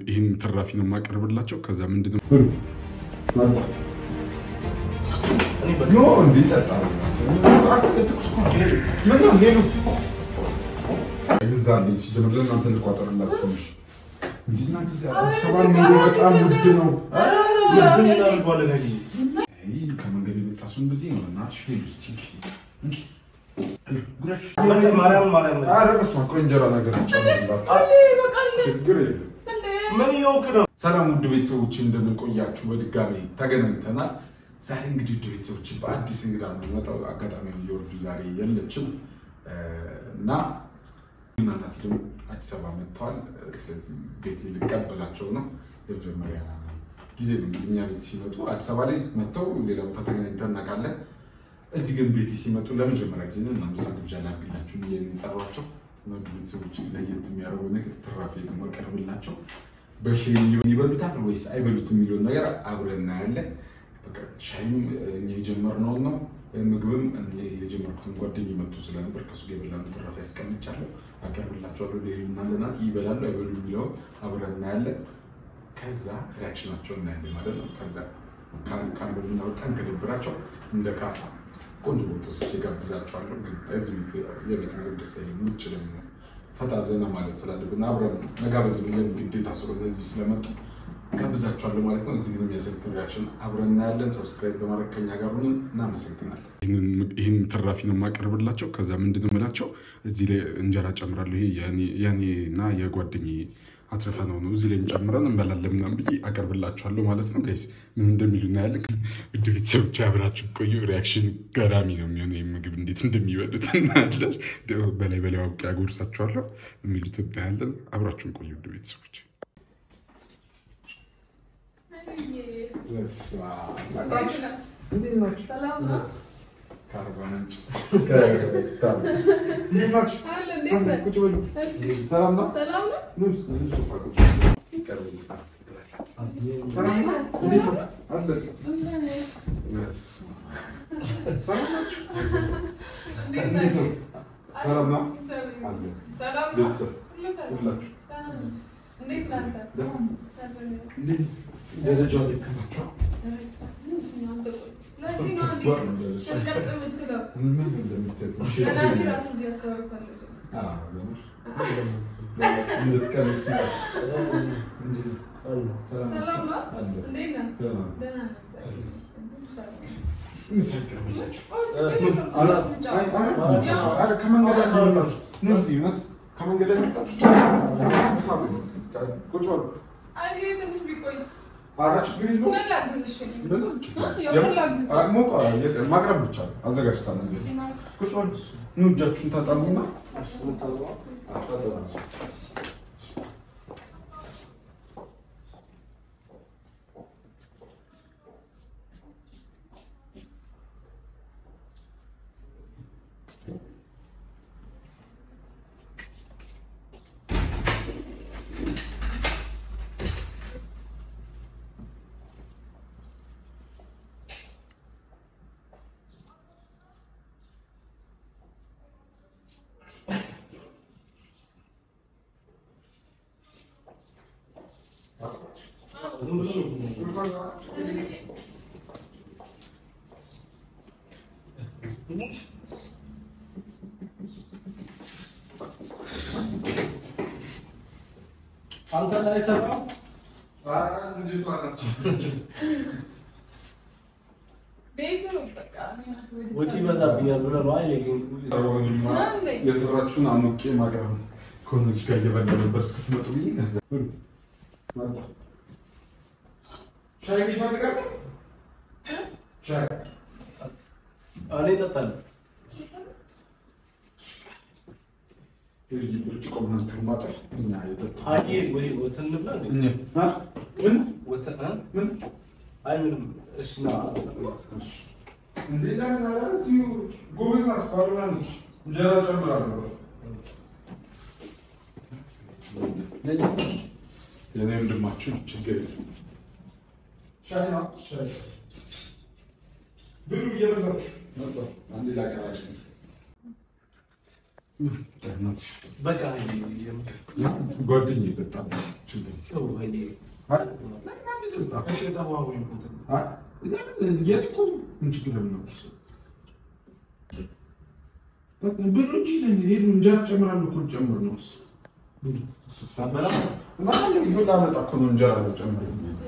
ይህን ትራፊ ነው የማቀርብላቸው። ከዛ ምንድን ነው ግዛልኝ ሲጀምር ለእናንተ ልቋጠርላችሁ። ሰባ ኑሮ በጣም ውድ ነው። ከመንገድ የመጣ ሰው እንደዚህ ነው። እናትሽ ሄዱ እስኪ ኧረ በስመ አብ ቆይ እንጀራ ነገር ጨምርላችሁ። ችግር የለም። ሰላም ውድ ቤተሰቦች እንደምን ቆያችሁ? በድጋሚ ተገናኝተናል። ዛሬ እንግዲህ ውድ ቤተሰቦች በአዲስ እንግዳ ነው የምመጣው። አጋጣሚ የወርዱ ዛሬ የለችም እና እና እናቴ ደግሞ አዲስ አበባ መጥተዋል። ስለዚህ ቤቴ ልቀበላቸው ነው። የመጀመሪያ ጊዜ ነው እንግዲህ እኛ ቤት ሲመጡ አዲስ አበባ ላይ መጥተው ሌላ ቦታ ተገናኝተን እናውቃለን። እዚህ ግን ቤቴ ሲመጡ ለመጀመሪያ ጊዜ ነው እና ምሳ ግብዣ ላድርግላችሁ ብዬ ነው የጠሯቸው። ውድ ቤተሰቦች ለየት የሚያደርገው ነገር ትራፊ ደግሞ አቀርብላቸው በሼር ይበሉታል ወይስ አይበሉትም የሚለውን ነገር አብረን እናያለን። በቃ ሻይም እኛ የጀመርነውን ነው ምግብም የጀመርኩትን ጓደኛ መጥቶ ስለነበር ከሱ ጋር የበላነው ትራፊ ያስቀምጫለሁ፣ አቀርብላቸዋለሁ። ሌሉና ለናት ይበላሉ አይበሉ የሚለውን አብረን እናያለን። ከዛ ሪያክሽናቸው እናያለን ማለት ነው። ከዛ ካልበሉና በጣም ከደብራቸው እንደ ካሳ ቆንጆ ቦታሶች የጋብዛቸዋለሁ። ግን እዚህ የቤት ምግብ ደስ አይልም። ውጭ ደግሞ ፈታ ዘና ማለት ስላለብን አብረን መጋበዝ ብለን ግዴታ ስለሆነ እዚህ ስለመጡ ጋብዛቸዋለሁ ማለት ነው። እዚህ ግን የሚያሰግትን ሪያክሽን አብረን እናያለን። ሰብስክራይብ በማድረግ ከኛ ጋር ሁኑን። እናመሰግናለን። ይህን ትራፊ ነው የማቀርብላቸው። ከዛ ምንድን ነው የምላቸው እዚህ ላይ እንጀራ ጨምራለሁ። ይሄ የኔ እና የጓደኛዬ አትርፈ ነው ነው እዚህ ላይ እንጨምረን እንበላለን ምናምን ብዬ አቀርብላችኋለሁ ማለት ነው። ጋይስ ምን እንደሚሉ እናያለን። ውድ ቤተሰቦች አብራችሁ ቆዩ። ሪያክሽን ገራሚ ነው የሚሆነው። ይህ ምግብ እንዴት እንደሚበሉት እናያለን። በላይ በላይ አውቄ አጎርሳችኋለሁ። የሚሉት እናያለን። አብራችሁን ቆዩ ውድ ቤተሰቦች። ሰላም ነው። ደረጃ ልክ ናቸው። ከመንገድ ችግር የለውም። ማቅረብ ብቻ አዘጋጅታ ኑ እጃችሁን ታጠቡና አንተ ላይ ሰራው ወጪ ይበዛብኛል ብለህ ነው አይደል? የሰራችሁን አሞቄ ማቅረብ ነው። ከሆነች ጋር እየበላ ነበር እስክትመጡ ብዬ ከዛ ሻይ ይፈልጋል። ሻይ እኔ እጠጣለሁ። ብርጭቆ ምናምን ከማጠር እኛ የጠጣ አይ ወይ ወተን እንብላ እንዴ? እኛ አ? ምን ወተን እ? ምን አይ ምንም። እሺ ና እንዴ ለምን ኧረ እዚሁ ጎበዝ ናት ባሉና ነች እንጀራ ጨምራለሁ የኔ ወንድማችሁ ችግር የለም ሻይ ነው ሻይ ብሉ እየበላችሁ ነበር አንዴ ላቀራል በቃ ጓደኛዬ በጣም ችግር ብሩ እንጂ ሄዱ እንጀራ ጨምራለሁ እኮ ጨምር ነው እሱ ላመጣ እኮ ነው እንጀራ ነው ጨምር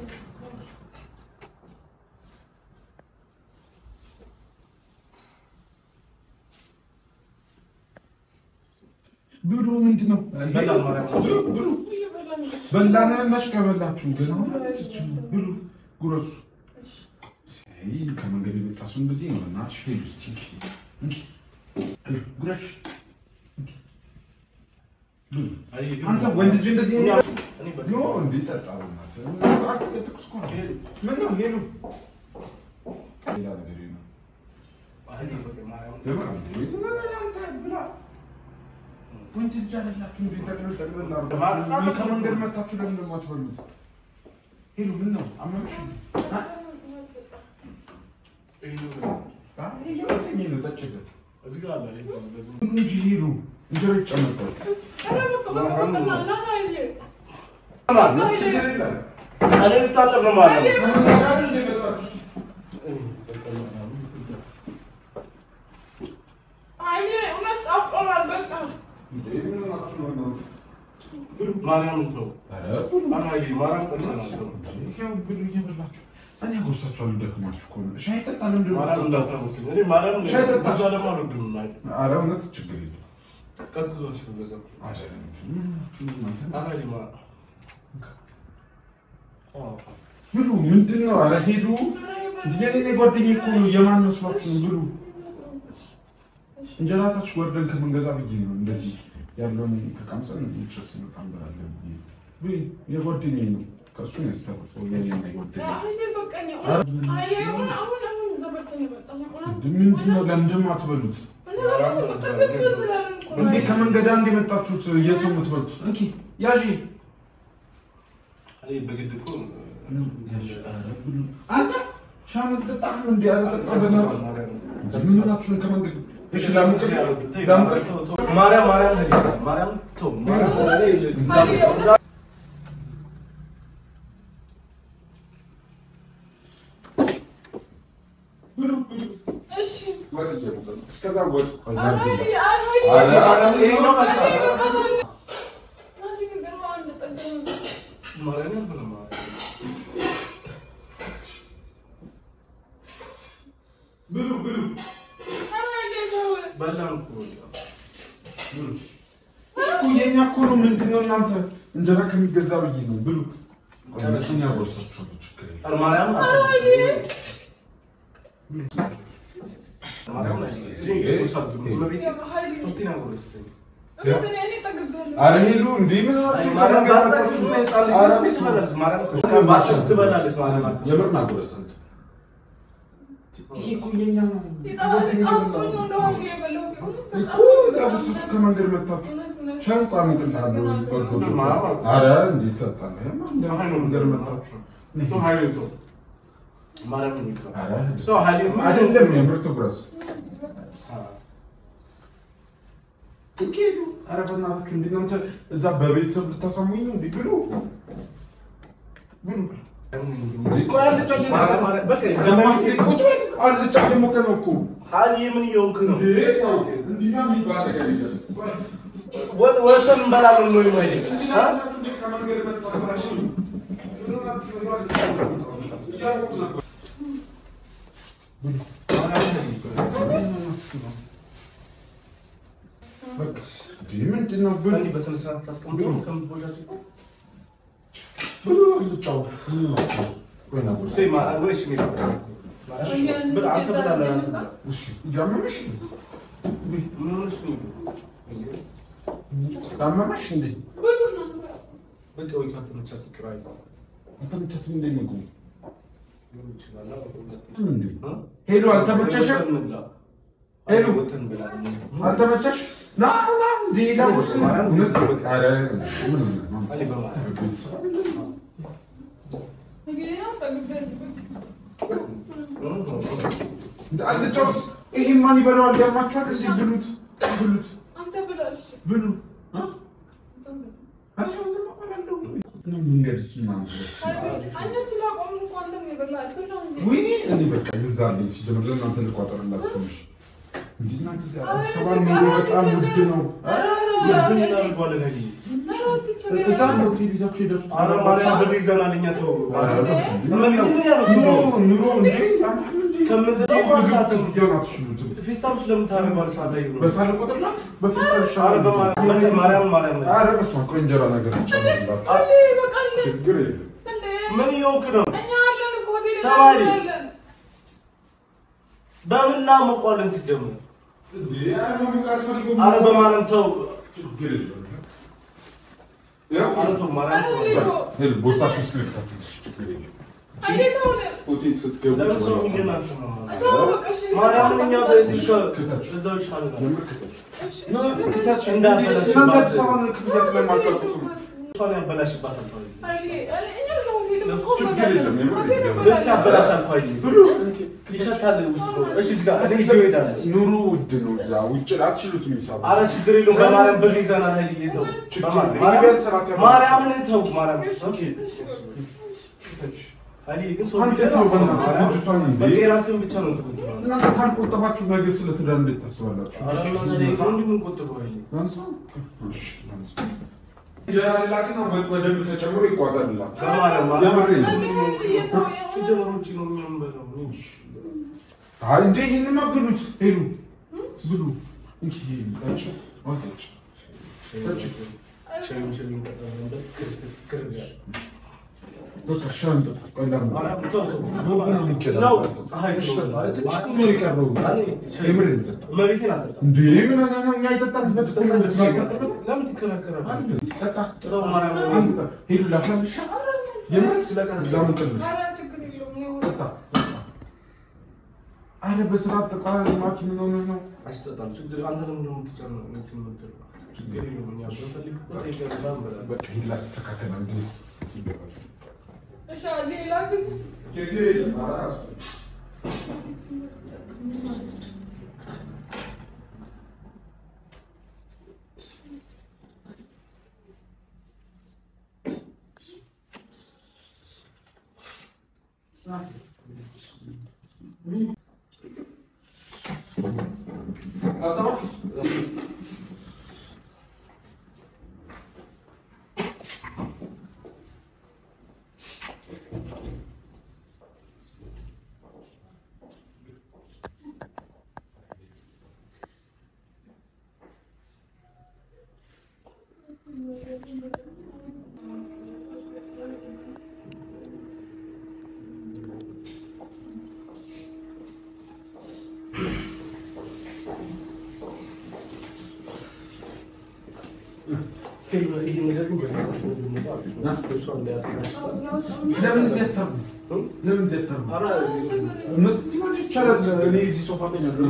ብሩ ምንድን ነው? ብሩ በላና ያላሽ ከበላችሁ ግን ብሩ ጉረሱ። ከመንገድ የመጣ ሰው እንደዚህ ነው። እናትሽ ሄዱ እስኪ ጉረሽ። አንተ ወንድ ልጅ እንደዚህ ኖ እንዴ ጠጣ ትኩስ እኮ ነው። ምን ነው ሄዱ ሌላ ነገር ነው። ወንድ ልጅ አይደላችሁ እንዴ? ጠቅለል ጠቅለል አድርጋችሁ ከመንገድ መታችሁ ለምን ደግሞ አትበሉት? ሄሉ ምን ነው አመመሽ? ይሄ ነው ጠጭበት እንጂ ሄሉ እንጀራ ይጨመርታል። ልታጠብ ነው ማለት ነው። ከመንገድ አይደል እንደ መጣችሁ? እንዴ ምን ሆናችሁ ነው እናንተ? ማርያምን ተው። ኧረ አናዬ ማርያም ጠልተናል። ይኸው ብሉ እየበላችሁ እኔ አጎርሳችኋለሁ። ደክማችሁ ከሆነ ሻይ ጠጣ ነው እንደ ማርያም እንዳታወስኝ። እኔ ማርያም ሻይ ጠጣ። ብዙ ደግሞ አልወድም። ኧረ እውነት ችግር የለም። ቀዝቅዞሽ ነው በዛ። አይደለም ምን ሆናችሁ ነው እናንተ? አናዬ ማርያም አዎ። ብሉ ምንድን ነው? ኧረ ሄዱ። የኔ ጓደኛዬ እኮ ነው። የማን መስሏችሁ ነው? ብሉ እንጀራ ታች ወርደን ከምንገዛ ብዬ ነው እንደዚህ ያለውን ተቀምሰን ምችስ በጣም እንበላለን ብዬ ብይ፣ የጓደኛዬ ነው። ከእሱ ነው ያስተረፈው የኔና የጓደኛዬ ምንድን ነው? ለምንድን አትበሉት እንዴ? ከመንገድ አንድ የመጣችሁት የት ነው የምትበሉት? እንኪ ያዢ እኔ በግድ እኮ አንተ ሻይ ጠጣህ እንዴ? ኧረ ጠጣ በእናትህ። ምን ሆናችሁ ነው ከመንገድ? እሺ ላሙቅል ላሙቅል ማርያም ማርያም ነገር ማርያም ተው ማርያም እኔ ብሉ ብሉ ወጥ እየሞቀ ነው። እስከዛ ወጥ ማርያም ብለ ማርያም ብሉ ብሉ በላን እኮ ብሉ እኮ የኛ እኮ ነው። ምንድን ነው እናንተ እንጀራ ከሚገዛ ብዬ ነው። ብሉ እኛ ጎርሳችኋለሁ። ችግር የለም። ኧረ ማርያም ማርያም ሶስቴን አጎረስከኝ ኧረ ሄሉ እንዴ ምን ሆናችሁ ከመንገድ መጣችሁ? የምር ናጎረስ አንተ ይሄ እኮ የኛ ነው እኮ ዳጉሳችሁ ከመንገድ መጣችሁ። ሻይ እንኳን አምጥልሃለሁ። ኧረ እንዴት ትጠጣለህ? ከመንገድ መጣችሁ። ኧረ ደስ አይደለም የምር ትጉረስ። እንኪ ሄዱ። ኧረ በእናታችሁ እንደ እናንተ እዛ በቤተሰብ ልታሳሙኝ ነው እንዴ? ብሉ ብሉ። ቆይ አልጫ እየሞቀ ነው። ቁጭ በል አልጫ እየሞቀ ነው እኮ ምን እየሆንክ ነው? እንዴ ተው። እንዲህ ነው የሚባል ነገር የለም። ቆይ ወጥተን እንበላለን ነው ወይ? እንዲህ ናችሁ እንዴ? ከመንገድ መጣችሁ። ምን ሆናችሁ ነው? እያወቁ ነበር። በቃ እንዴ ምንድን ነው? ብሉ በስነ ስርዓት ታስቀምጠው ከምትቦጫቸው ብሉ አልጫው። ምን ሆናችሁ? ቆይ ና ጉርስ። አንተ ብላለህ ራስህ ብላ። እሺ እያመመሽ ነው? ምን ሆነሽ ነው? አመመሽ እንዴ? በቃ ወይ ካልተመቻት ይቅር አይባልም። አልተመቻትም እንዴ ምግቡ? ሊሆን ይችላል። እንዴ እ? ሄሎ አልተመቸሽም? ወተን እንብላ። ሄሎ። አይ ወተን እንበላለን። አልተመቸሽ? ና ና እንዴ ላጉርስ። እውነት ኧረ ምን ነው? እኔ በማርያም ቤተሰብ እንደ አልጫውስ ይሄ ማን ይበላዋል? ያማችኋል። እዚህ ብሉት ብሉት። ብሉ እ? አይ አሁንማ እበላለሁ። መንገድስ ምናምን ድረስ ወይኔ እኔ በቃ ግዛልኝ። ሲጀምር ለእናንተ ልቋጠርላችሁ እሺ። እንደ እናንተ እዚያ አዲስ አበባ ኑሮ በጣም ውድ ነው። ምን እናደርገዋለን? ሀይሌ? እዛ ነው ሆቴል ይዛችሁ ሄዳችሁ ኧረ ማርያም ብር ይዘናል እኛ ተው። ኧረ እመቤቴ ምን ያለው እሱ ኑሮ ነው? ኑሮ እንዴ ያማል እንዴ? ከምትተው ምግብ አታውቅም። ክፍያውን አትችሉትም። ፌስታል ውስጥ ለምን ታደርገዋለህ? ሳዳ ይሁን። በሳለ ቁጥርላችሁ በፌስታል ኧረ ይሻላል። በማርያም በቃ ማርያም ማርያም ነው። ኧረ በስመ አብ ቆይ እንጀራ ነገር ይጨምርላችሁ። ችግር የለም። ምን እየሆንክ ነው? ሰማሪ በምን እናሞቀዋለን ሲጀምር? እንዴ ኧረ መሞቅ አያስፈልገውም። ኧረ በማርያም ተው። ችግር የለም። ያው ኧረ ተው ማርያም ተው። ሄል ቦርሳችሁ ውስጥ ልክታትልሽ። ችግር የለም። ሆቴል ስትገቡ ለምን ሰው ትበላላችሁ። ሚሊዮን አልሰማም? ማርያምን እኛ በዚህ ከ- እዛው ይሻለናል። የምር ክተች። ነ- ክተች። እንዳበላሽ እናንተ አዲስ አበባን ክፍያ ስለማታውቁት ነው። እሷን ያበላሽባታል ተው። ችግር የለም። የምር ይገባል። ልብስ ያበላሻል እኮ አይደል? ብሉ። ይሸታል ውስጥ ነው። እሺ እዚህ ጋር እኔ ይዤው እሄዳለሁ። ኑሮ ውድ ነው። እዛ ውጭ ላይ አትችሉትም ሂሳብ። ኧረ ችግር የለውም። በማርያም ብር ይዘናል። ሀይልዬ ተው። ችግር በማርያም- የለም። ቢያንስ ሰራት ያለው- ማርያምን ተው። ማርያም ክተች። ሀይልዬ ግን ሰው አንተ ቢደርስ ተው ነው። በእናትህ ማርያም ልጅቷን እንዴ። በቃ የራስህን ብቻ ነው እንትን የምትለው። እናንተ ካልቆጠባችሁ ነገ ስለ ትዳር እንዴት ታስባላችሁ? ኧረ እናንተ ላይ ሰው እንዲህ የምንቆጥበው ሀይልዬ። ላንሳ? እሺ፣ ላንሳ። እንጀራ ሌላክና በ- በደንብ ተጨምሮ ይቋጠርላችሁ። በማርያም የምሬን ነው። ሲጀመር ውጪ ነው እኛ የምንበላው። እኔ አይ እንዴ ይሄንማ ብሉት። ሄሉ ብሉ። እንኪ ጠጪ። አዎ ጠጪ። ጠጪ። ሻዩን ሻዩን ቀጠለ ክር- ክር ይላል። በቃ ሻይ እንጠጣ። ቆይ ላምጣ። ማርያም ተው ተው። በውሃ ነው የሚቀዳው። ነው ፀሐይ እሺ፣ ስለሆነ። ጠጣ። ትንሽ እኮ ነው የቀረው። የምሬን ጠጣ። እመቤቴን አልጠጣም። እንዴ ምን ሆነህ ነው? እኛ የጠጣንበት እኮ ነው ስላልጠጣበት። ለምን ትከራከራለህ? ጠጣ። ተው ማርያም አንድ ጠጣ። ሄሉ ላፍላልሽ? የምር ላሙቅልሽ? ጠጣ። አረ በስርዓት ጠጣ። ማቲ ምን ሆነህ ነው? አይሰጣም። ችግር አንተ ለምን ነው የምትጨነው? እንትን የምትለው? ችግር የለውም። እኛ ብንፈልግ እኮ ጠይቀን ምናምን እንበላለን። በቃ ሂድ ላስተካከል አንዴ። ሌላ ጊዜ ችግር የለም። ኧረ አያስፈልግም። ይሄ ነገር ግን በደስታ ብንወጣ አሪፍ ነው። እሷ እንዳያጠናሽባት። ለምን እዚህ አታርጉ? ለምን እዚህ አታርጉ? ኧረ እውነት እዚህ ማለት ይቻላል። እኔ እዚህ ሶፋ ተኛለሁ።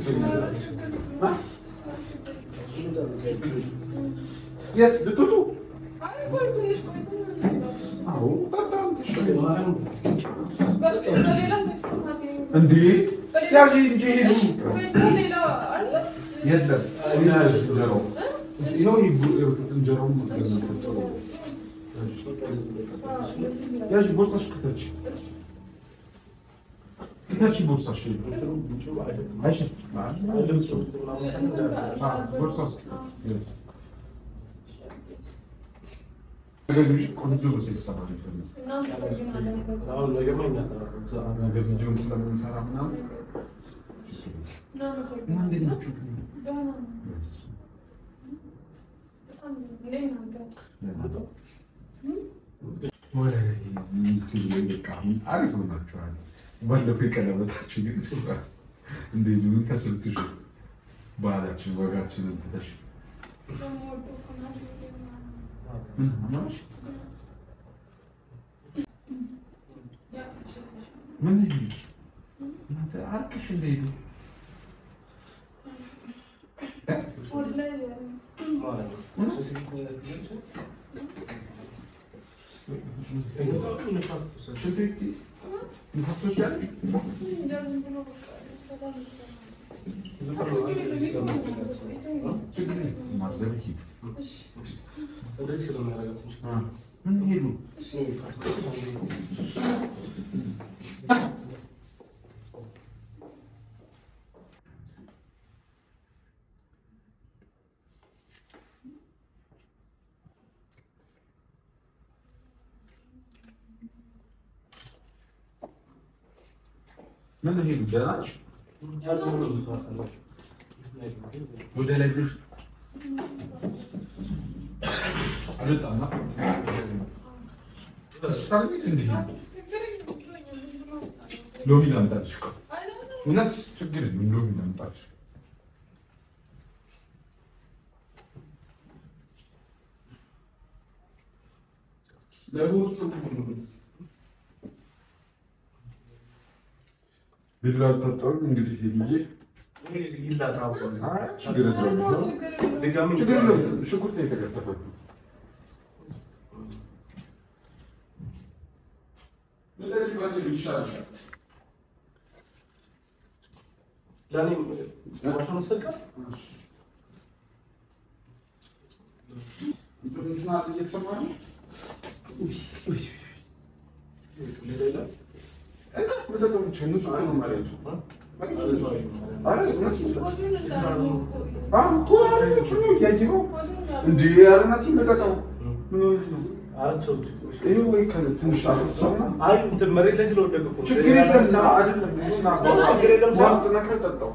የት ልትወጡ? አዎ ጠጣ አንተ እሺ። እንዴ ያዥ እንጂ ሄዱ የለም እንጀራው ይኸው እንጀራው ያዥ ቦርሳሽ ክተች ክተች ቦርሳሽ አይሽ ቦርሳሽ ነገሮች ቆንጆ በሴት ይሰራል ይፈልግ አሁን ነገር ነው የሚያጠራው። እዛ ነገር እንዲሁም ስለምንሰራ ምናምን እና እንዴት ናችሁ? ወይ እንትን በቃ አሪፍ ሆናችኋል። ባለፈው የቀለበታችሁ ግን ስራ እንዴት ምን ተስልትሽ ባህላችን ወጋችንን ትተሽ ምን አማራሽ ምን ይሄ እናንተ አርቅሽ እንደሄዱ ማለት ነው። እኔ ንፋስ ትውሰድ። ሽንት ቤት ንፋስ ትወስጃለሽ? እንደዚህ ስለሚያደርጋት እንጂ ምን ሄዱ? ምን ሄዱ? ደህና ነሽ? ወደ ላይ ብሎሽ አልወጣም። ሆስፒታል ቤት እንዲህ ሎሚ ላምጣልሽ እኮ እውነት ችግር የለም። ሎሚ ላምጣልሽ ቢላ አልታጠብም እንግዲህ ብዬ ችግር የለውም። ችግር የለውም። ሽንኩርት ነው የተከተፈበት። እንደዚህ ባትሄዱ ይሻልሻል። ለእኔም ማሽኑ ሰቃት እንትኑን አለ እየተሰማ ነው። ሌላ ይላል እና መጠጥ ብቻ ንጹህ ነው ማለት ነው። ኧረ እውነት ነው። አሁን እኮ ኧረ ንጹህ ነው እያየኸው እንደ ኧረ እናቴ መጠጣው ምን ሆነህ ነው? አራቸው ይሄ ወይ ከ- ትንሽ አፈሰውና አይ እንትን መሬት ላይ ስለወደቀ እኮ ነው። ችግር የለም ና አይደለም ና ችግር የለም ውሃ ውስጥ ነክረህ ጠጣው።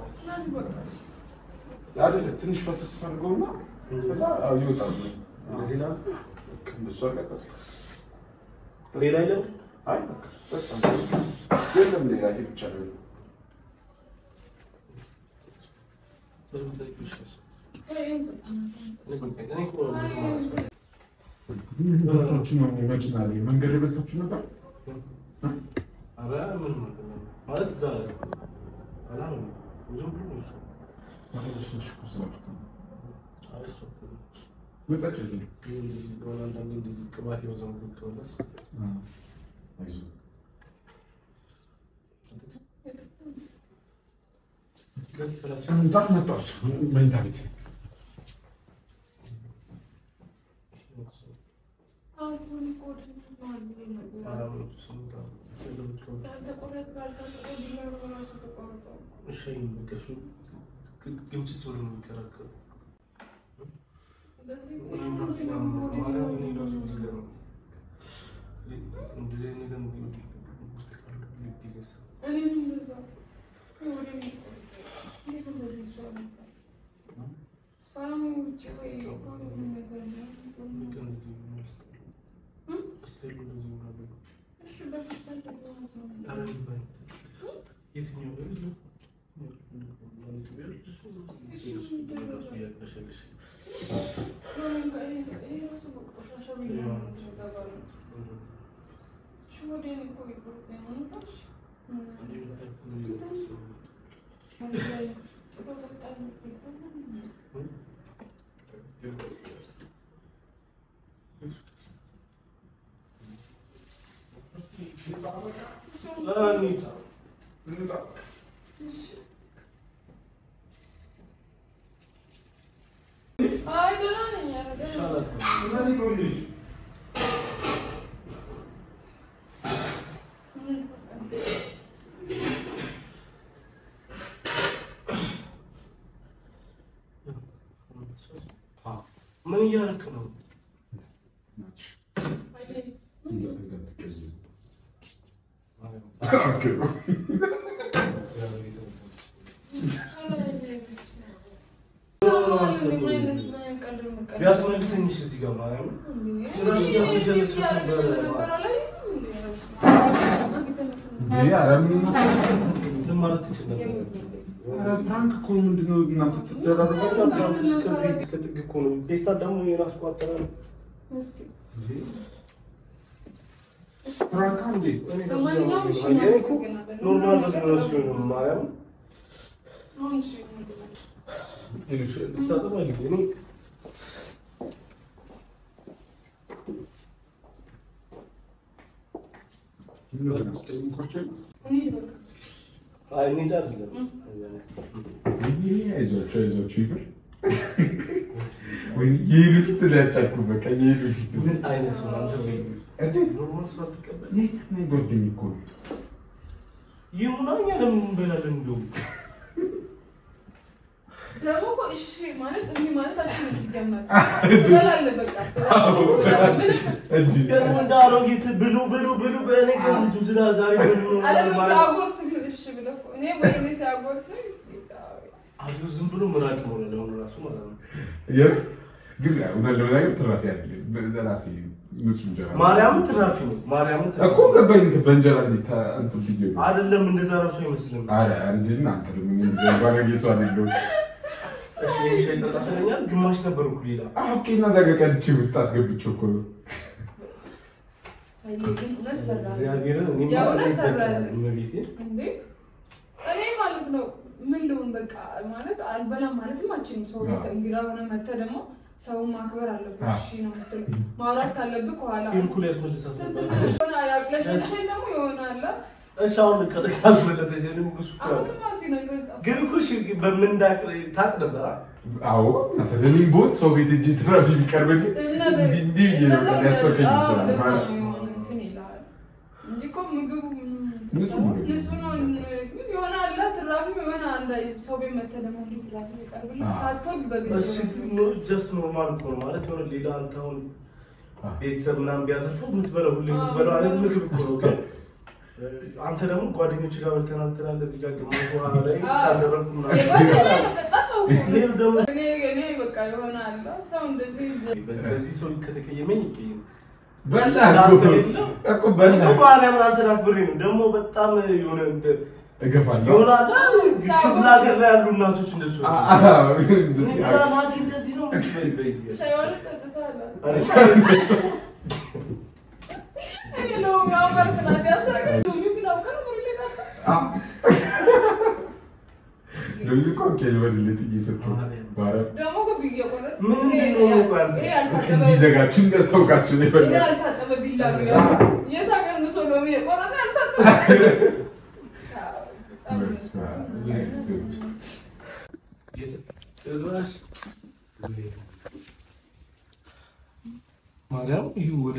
አይደለም ትንሽ ፈሰስ አድርገውና ከዛ አዎ ይወጣል። እንደዚህ ላል እንደሱ አድርገህ ጠጣው። ሌላ የለም አይ በቃ ጠጣ። የለም ሌላ ይሄ ብቻ ነው። በልታችሁ ነው መኪና ላይ መንገድ ላይ በልታችሁ ነበር? ኧረ ምንም አይደለም። ማለት እዛ አላለም ብዙም ብሎ ነው እሱ። ማለት ትንሽ እኮ ስላልኩ ነው። አይ እሱ እኮ ነው። መጣች እዚህ ይሄ እንደዚህ ከሆነ አንዳንዴ እንደዚህ ቅባት የበዛው ምግብ ከበላስ አይዞህ ከዚህ ከላስ በጣም መጣች መኝታ ቤት ግምጭት ብሎ ነው የሚከራከሩ እንደዚህ አይነት ነገር ውስጥ ካሉ ይገሳል ምን እያደረክ ነው? ቢያስመልሰኝሽ እዚህ ጋር ማርያም ምን ማለት ትችል ነበር? ፕራንክ እኮ ምንድን ነው እናንተ ትደራረባላችሁ? እስከዚህ እስከ ጥግ እኮ ነው። ፌስታል ደግሞ የራሱ ቋጠራ ነው። ፕራንክ እንዴ? እኔ ራሱ እኔ እኮ ኖርማል በዚህ ነው ሲሆን ነው ማርያም ልታጠብ አይደል? እኔ አይ እኔ እንጃ አይደለም አይዟችሁ አይዟችሁ ይበል። ወይ የሄዱ ፊት ላይ ያጫኩ በቃ የሄዱ ፊት ምን አይነት ሰው ነው አንተ? ወይ እንዴት ኖርማል ሰው አትቀበል። የኛ ጓደኛ እኮ ነው። ይሁና እኛ ለምን እንበላለን? እንደውም ደግሞ እኮ እሺ ማለት እንዲህ ማለት አልችልም። ሲጀመር ትበላለህ በቃ ትበላለህ። እንጂ ደግሞ እንደ አሮጊት ብሉ ብሉ ብሉ በእኔ ግን ልጁ ዝና ዛሬ ብሉ ነው አይደለም ማለት ሲያጎርስ እሺ ብለህ እኮ እኔ ወይኔ ሲያጎርስ አዞ ዝም ብሎ ምራቅ ሞላ ለሆኑ ራሱ ማለት ነው። የምር ግን እውነት ለመናገር ትራፊ አይደለም። ራሴ ንጹህ እንጀራ ማርያም ትራፊ ነው። ማርያም እኮ ገባኝ። እንትን በእንጀራ እንዴት ታ- እንትን ብዬ ነው። አይደለም እንደዛ ራሱ አይመስልም። ኧረ እንዴት ነው አንተ ደግሞ እንደዚያ ባለጌ ሰው አይደለሁም። እሺ ሻይ ጠጣ ስለኛል ግማሽ ነበር እኮ ሌላ አዎ፣ ኦኬ እና እዛ ጋር ቀድቼ ውስጥ አስገብቼው እኮ ነው። አይ ግን እውነት ሰራህ እግዚአብሔርን እኔ ያው ማለት እውነት ሰራህ። ይበቃል። እመቤቴ እንዴ እኔ ማለት ነው ምን ልሁን በቃ ማለት አልበላም ማለትም አልችልም። ሰው ቤት እንግዳ ሆነ መተህ ደግሞ ሰውን ማክበር አለብህ። እሺ ነው የምትል ማውራት ካለብህ ከኋላ ሄልኩል ያስመልሳት ስንት ነበር። ሆነ ያቅለሸልሸኝ ደግሞ የሆነ አለ እሺ አሁን ካስመለሰች እኔም እሱ እኮ ያውቃል። አሁንማ ሲነግረኝ ጠፋ። ግን እኮ እሺ በምንዳቅ ታቅ ነበር አ? አዎ አንተ እኔም ብሆን ሰው ቤት እጅ ትራፊ ቢቀርብልኝ እና እንዲህ እንዲህ ብዬ ነው እንደዛ ሊያስፈከኝ አዎ፣ ይችላል እንደዛ ማለት ነው የሆነ እንትን ይልሃል እንጂ እኮ ምግቡ ንጹህ ነው። ንጹህ ነው። ግን የሆነ አለ ትራፊ የሆነ አንድ ሰው ቤት መተህ ደግሞ እንዲህ ትራፊ ይቀርብልህ አዎ። ሳትወድ በግድ እሺ ጀስት ኖርማል እኮ ነው ማለት የሆነ ሌላ አንተ አሁን አዎ። ቤተሰብ ምናምን ቢያተርፈው የምትበላው ሁሌ የምትበላው አይነት ምግብ እኮ ነው። ግን አንተ ደግሞ ጓደኞች ጋር በልተናል ትላለህ። እዚህ ጋር ግማሽ ውሃ ላይ ካደረግኩ ምናምን ሌሉ ደግሞ እኔ እኔ በቃ የሆነ አለ ሰው እንደዚህ በዚህ በዚህ ሰው ከተቀየመኝ ይቀየም በላ ስላንተ እኮ የለም። እኮ በላ እኮ ማርያምን አንተን አክብሬ ነው ደግሞ በጣም የሆነ እንደ እገፋለሁ። ይሆናል ክፍለ ሀገር ላይ ያሉ እናቶች እንደሱ አ- አ- እንደዚህ እኔ አቅ- ናቴ እንደዚህ ነው በይ በይ ሻይዋን ጠጥተሃል አለ ሻይ እኔ ነው ያውቃል ቅናት ያሰረኝ ሎሚ ግን አውቃል ነው ሌላ አ- ለምን እኮ ኬል በልለት እየሰጠሁ ማርያም ደግሞ እኮ ብዬ ቆረጥ ምንድን ነው የሚባል? ይሄ ያልታጠበ እንዲዘጋችሁ እንዲያስታውቃችሁ ነው ይሄ የፈለኩት። ያልታጠበ ቢላ ነው ያለው። የት ሀገር ነው ሰው ሎሚ የቆረጠ ያልታጠበ በስመ አብ። አይዞህ። ጭራሽ ማርያም ይሁ ወደ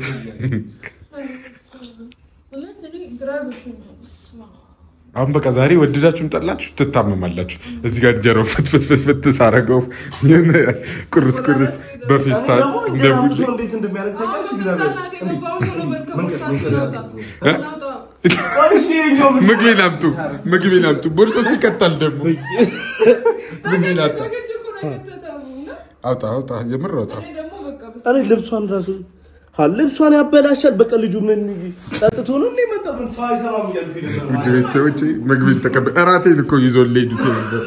እውነት እኔ ግራ ገብቶኛል። በስመ አብ። አሁን በቃ ዛሬ ወደዳችሁም ጠላችሁ ትታመማላችሁ። እዚህ ጋር እንጀራው ፍትፍትፍትፍት ሳረገው የሆነ ቁርስ ቁርስ በፌስታል እንደ ቡሌ እንዴት እንደሚያደርግ አሁን ታውቂያለሽ? በቃ እግዚአብሔር እናቴ ገባሁ ቶሎ በል መንገድ ከቦታ መንገድ አውጣ። እ? አውጣ። እሺ ይኸኛው ምን- ምግቤን አምጡ፣ ምግቤን አምጡ። ቦርሳ ውስጥ ይቀጣል ደግሞ ምግቤን አጣ። በግድ እኮ ነው የከተተው እና አውጣ አውጣ፣ የምር አውጣ። እኔ ደግሞ በቃ በስመ እኔ ልብሷን ራሱ ሀ ልብሷን ያበላሻል። በቃ ልጁ ምን ጠጥቶ ነው እንደ መጣ ምን ሰው አይሰማም እያልኩኝ ነበር። ውድ ቤተሰቦቼ ምግቤን ተቀበል። እራቴን እኮ ይዞ ሊሄዱት ነበር።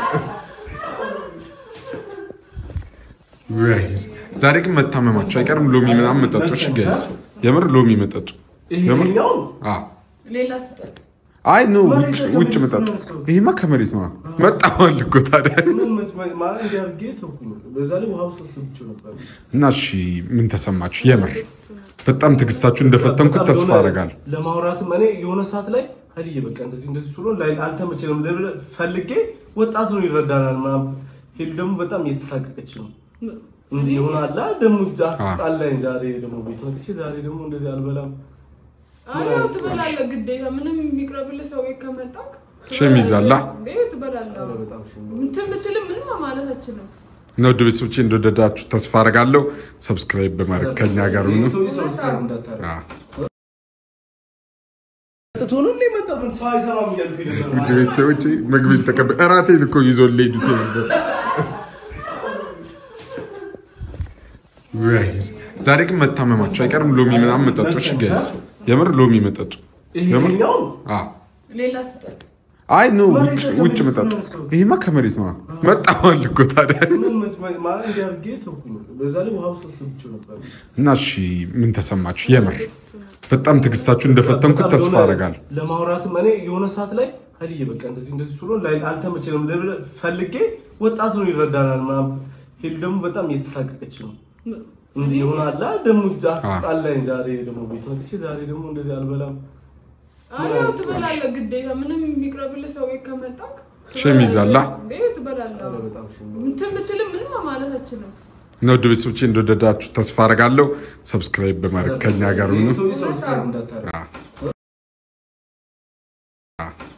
ወይ ዛሬ ግን መታመማቸው አይቀርም። ሎሚ ምናምን መጠጡ። እሺ ጋይስ፣ የምር ሎሚ መጠጡ። የምር ይሄኛው አዎ ሌላ ስጠት አይ ኖ መሬት ውጭ ላይ ውጭ ከመሬት መጠጡ። ነው የወሰደው። ይሄማ ከመሬት ነው መጣዋል እኮ ታዲያ። ምን መት- ማለት እንዲያርጌ ተውኩኝ። በዛ ላይ ውሃ ውስጥ አስገብቼው ነበር። እና እሺ ምን ተሰማችሁ? የምር በጣም ትዕግስታችሁ እንደፈተንኩት በጣም ተስፋ የሆነ አደርጋለሁ። ለማውራትም እኔ የሆነ ሰዓት ላይ ሀዲዬ በቃ እንደዚህ እንደዚህ ስሎ ላይ አልተመቸንም ልብል ፈልጌ ወጣት ነው ይረዳናል ምናምን ሄሉ ደግሞ በጣም እየተሳቀቀች ነው እንዲህ የሆነ አላ ደግሞ አስጣላኝ። ዛሬ ደግሞ ቤት መጥቼ ዛሬ ደግሞ እንደዚህ አልበላም አዎ ትበላለህ፣ ግዴታ ምንም የሚቅረብልህ ሰው ቤት ከመጣህ ሸም ይዛላ። እንዴ ትበላለህ። ኧረ በጣም ሽም እንትን ብትልም ምንም ማለት አችልም። እና ውድ ቤተሰቦቼ እንደወደዳችሁ ተስፋ አደርጋለሁ። ሰብስክራይብ በማድረግ ከኛ ጋር ሁኑ። ሰው ሰብስክራይብ እንዳታረግ አዎ። ጠጥቶ ነው እንደ መጣ ምን ሰው አይሰማም እያልኩኝ ነበር። ውድ ቤተሰቦቼ ምግቤን ተቀበል። እራቴን እኮ ይዞ ሊሄዱት ነበር። ወይ ዛሬ ግን መታመማቸው አይቀርም። ሎሚ ምናምን መጠጡ። እሺ ጋይስ፣ የምር ሎሚ መጠጡ። የምር ይሄኛው አዎ ሌላ ስጠት አይ ኖ መሬት ውጭ ላይ ውጭ ከመሬት መጠጡ። ነው የወሰደው። ይሄማ ከመሬት ነው መጣዋል እኮ ታዲያ። ምን መት- ማለት እንዲያርጌ ተውኩኝ። በዛ ላይ ውሃ ውስጥ አስገብቼው ነበር። እና እሺ ምን ተሰማችሁ? የምር በጣም ትዕግስታችሁ እንደፈተንኩት ተስፋ የሆነ አደርጋለሁ። ለማውራትም እኔ የሆነ ሰዓት ላይ ሀዲዬ በቃ እንደዚህ እንደዚህ ስሎ ላይ አልተመቸንም ልብል ፈልጌ ወጣት ነው ይረዳናል ምናምን ሄሉ ደግሞ በጣም እየተሳቀቀች ነው እንዲህ የሆነ አላ ደግሞ አስጣላኝ። ዛሬ ደግሞ ቤት መጥቼ ዛሬ ደግሞ እንደዚህ አልበላም አረ ያው ትበላለህ ግዴታ። ምንም የሚቅረብልህ ሰው ቤት ከመጣክ ሸም ይዛላ? እንዴ ትበላለህ። ኧረ በጣም ሸም ነው። እንትን ብትልም ምንም ማለት አችልም። እና ውድ ቤተሰቦቼ እንደወደዳችሁ ተስፋ አደርጋለሁ። ሰብስክራይብ በማድረግ ከኛ ጋር ሁኑ። ሰው ሰብስክራይብ እንዳታረግ አ- አ-